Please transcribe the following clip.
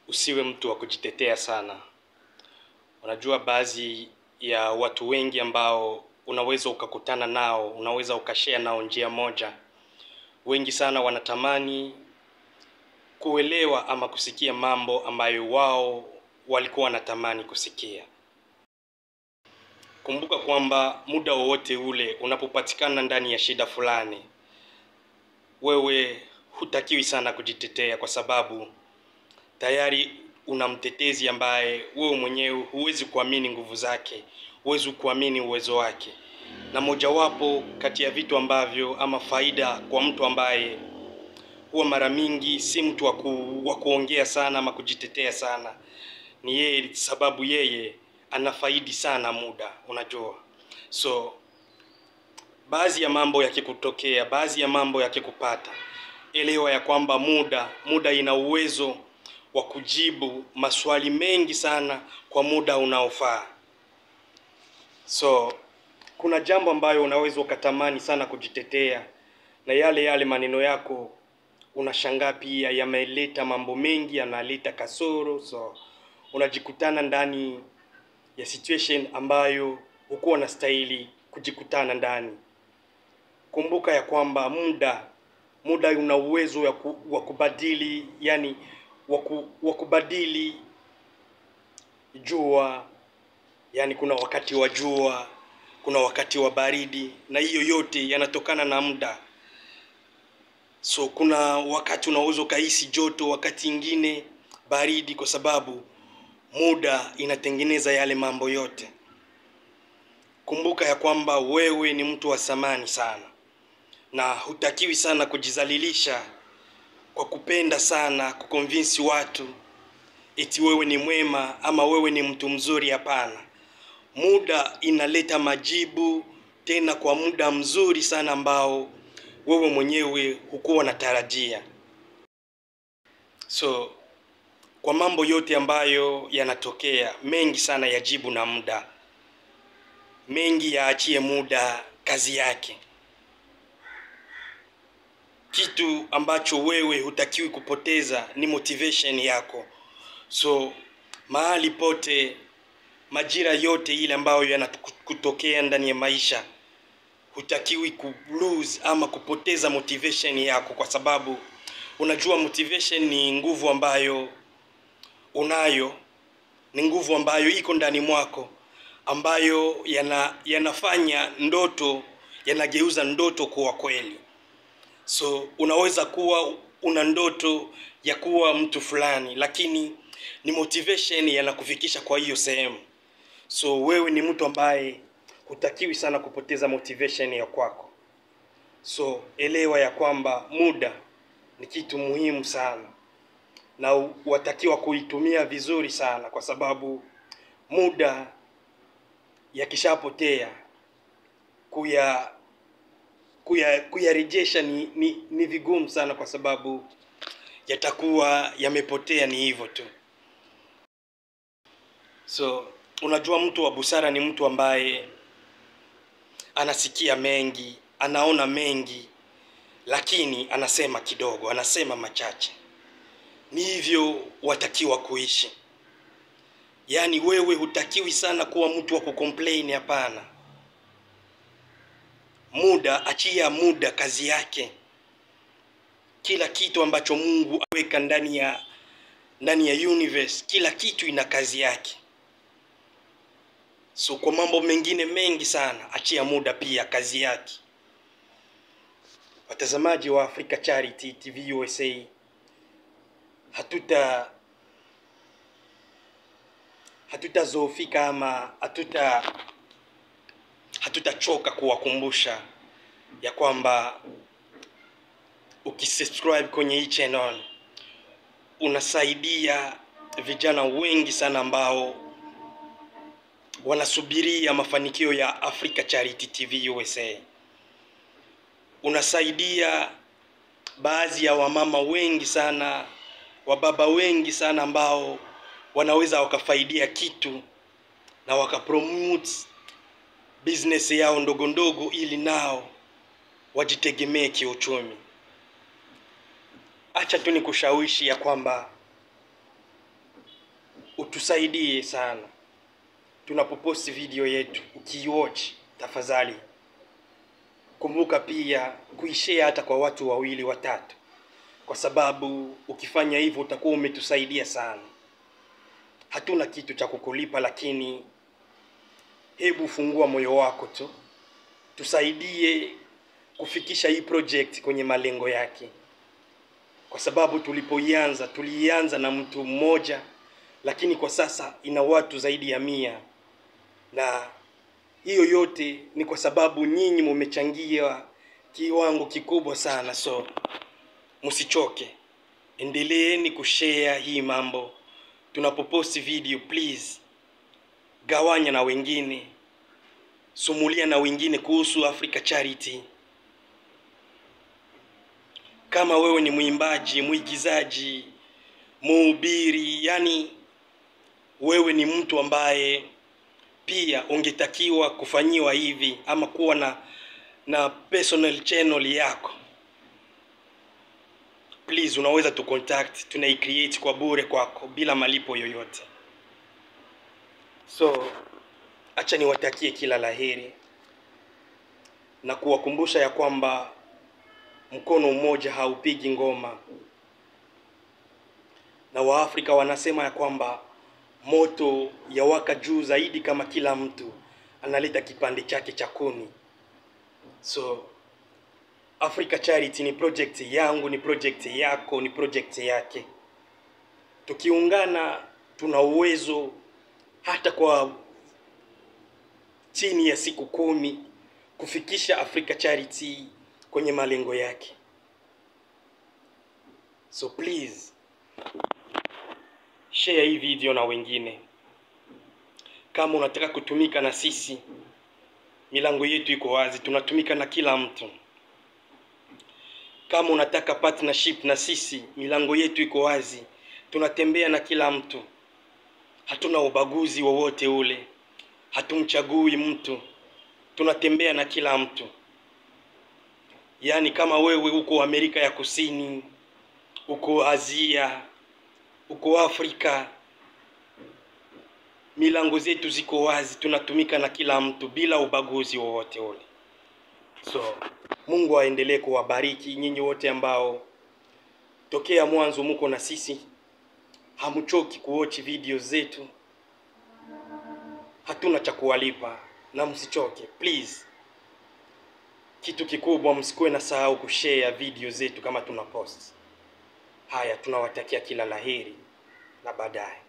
usiwe mtu wa kujitetea sana. Unajua baadhi ya watu wengi ambao unaweza ukakutana nao, unaweza ukashare nao njia moja. Wengi sana wanatamani kuelewa ama kusikia mambo ambayo wao walikuwa wanatamani kusikia. Kumbuka kwamba muda wowote ule unapopatikana ndani ya shida fulani, wewe hutakiwi sana kujitetea kwa sababu tayari una mtetezi ambaye wewe mwenyewe huwezi kuamini nguvu zake, huwezi kuamini uwezo wake. Na mojawapo kati ya vitu ambavyo ama faida kwa mtu ambaye huwa mara mingi si mtu wa ku, wa kuongea sana ama kujitetea sana, ni yeye, sababu yeye anafaidi sana muda, unajua. So baadhi ya mambo yakikutokea, baadhi ya mambo yakikupata, elewa ya kwamba muda muda ina uwezo wa kujibu maswali mengi sana kwa muda unaofaa. So kuna jambo ambayo unaweza ukatamani sana kujitetea, na yale yale maneno yako unashangaa pia yameleta mambo mengi, yanaleta kasoro. So unajikutana ndani ya situation ambayo hukuwa unastahili kujikutana ndani. Kumbuka ya kwamba muda muda una uwezo wa ku- wa kubadili, yani wa ku- wa kubadili jua, yani kuna wakati wa jua, kuna wakati wa baridi, na hiyo yote yanatokana na muda. So kuna wakati unaweza ukahisi joto, wakati ingine baridi, kwa sababu muda inatengeneza yale mambo yote. Kumbuka ya kwamba wewe ni mtu wa thamani sana, na hutakiwi sana kujizalilisha kwa kupenda sana kukonvinsi watu eti wewe ni mwema ama wewe ni mtu mzuri. Hapana, muda inaleta majibu tena kwa muda mzuri sana ambao wewe mwenyewe hukuwa unatarajia. So kwa mambo yote ambayo yanatokea, mengi sana yajibu na muda, mengi yaachie muda kazi yake. Kitu ambacho wewe hutakiwi kupoteza ni motivation yako. So mahali pote, majira yote ile ambayo yanakutokea ndani ya maisha, hutakiwi ku lose ama kupoteza motivation yako, kwa sababu unajua motivation ni nguvu ambayo unayo, ni nguvu ambayo iko ndani mwako, ambayo yana, yanafanya ndoto, yanageuza ndoto kuwa kweli. So unaweza kuwa una ndoto ya kuwa mtu fulani, lakini ni motivation yanakufikisha kwa hiyo sehemu. So wewe ni mtu ambaye hutakiwi sana kupoteza motivation ya kwako. So elewa ya kwamba muda ni kitu muhimu sana, na u- watakiwa kuitumia vizuri sana, kwa sababu muda yakishapotea kuya kuya kuyarejesha ni, ni, ni vigumu sana, kwa sababu yatakuwa yamepotea, ni hivyo tu. So unajua, mtu wa busara ni mtu ambaye anasikia mengi, anaona mengi, lakini anasema kidogo, anasema machache. Ni hivyo watakiwa kuishi. Yaani wewe hutakiwi sana kuwa mtu wa kucomplain, hapana. Muda, achia muda kazi yake. Kila kitu ambacho Mungu aweka ndani ya ndani ya universe, kila kitu ina kazi yake. So kwa mambo mengine mengi sana, achia muda pia kazi yake. Watazamaji wa Africa Charity TV USA, hatuta hatutazoofika ama hatuta hatutachoka kuwakumbusha ya kwamba ukisubscribe kwenye hii channel unasaidia vijana wengi sana ambao wanasubiria mafanikio ya Africa Charity TV USA. Unasaidia baadhi ya wamama wengi sana, wababa wengi sana ambao wanaweza wakafaidia kitu na wakapromote business yao ndogo ndogo, ili nao wajitegemee kiuchumi. Acha tu nikushawishi ya kwamba utusaidie sana tunapoposti video yetu ukiiwatch tafadhali kumbuka pia kuishare hata kwa watu wawili watatu kwa sababu ukifanya hivyo utakuwa umetusaidia sana hatuna kitu cha kukulipa lakini hebu fungua moyo wako tu tusaidie kufikisha hii project kwenye malengo yake kwa sababu tulipoianza tuliianza na mtu mmoja lakini kwa sasa ina watu zaidi ya mia na hiyo yote ni kwa sababu nyinyi mumechangia kiwango kikubwa sana so msichoke endeleeni kushare hii mambo tunapoposti video please gawanya na wengine sumulia na wengine kuhusu Africa Charity kama wewe ni mwimbaji mwigizaji mhubiri yani wewe ni mtu ambaye pia ungetakiwa kufanyiwa hivi ama kuwa na na personal channel yako please unaweza tu contact tunaicreate kwa bure kwako bila malipo yoyote so acha niwatakie kila laheri na kuwakumbusha ya kwamba mkono mmoja haupigi ngoma na waafrika wanasema ya kwamba moto yawaka juu zaidi kama kila mtu analeta kipande chake cha kuni so Africa Charity ni project yangu ni project yako ni project yake tukiungana tuna uwezo hata kwa chini ya siku kumi kufikisha Africa Charity kwenye malengo yake so please share hii video na wengine kama unataka kutumika na sisi milango yetu iko wazi tunatumika na kila mtu kama unataka partnership na sisi milango yetu iko wazi tunatembea na kila mtu hatuna ubaguzi wowote ule hatumchagui mtu tunatembea na kila mtu yaani kama wewe uko amerika ya kusini uko asia uko afrika milango zetu ziko wazi tunatumika na kila mtu bila ubaguzi wowote ule so mungu aendelee kuwabariki nyinyi wote ambao tokea mwanzo muko na sisi hamchoki kuochi video zetu hatuna cha kuwalipa na msichoke please kitu kikubwa msikuwe na sahau kushare video zetu kama tuna post haya tunawatakia kila laheri na baadaye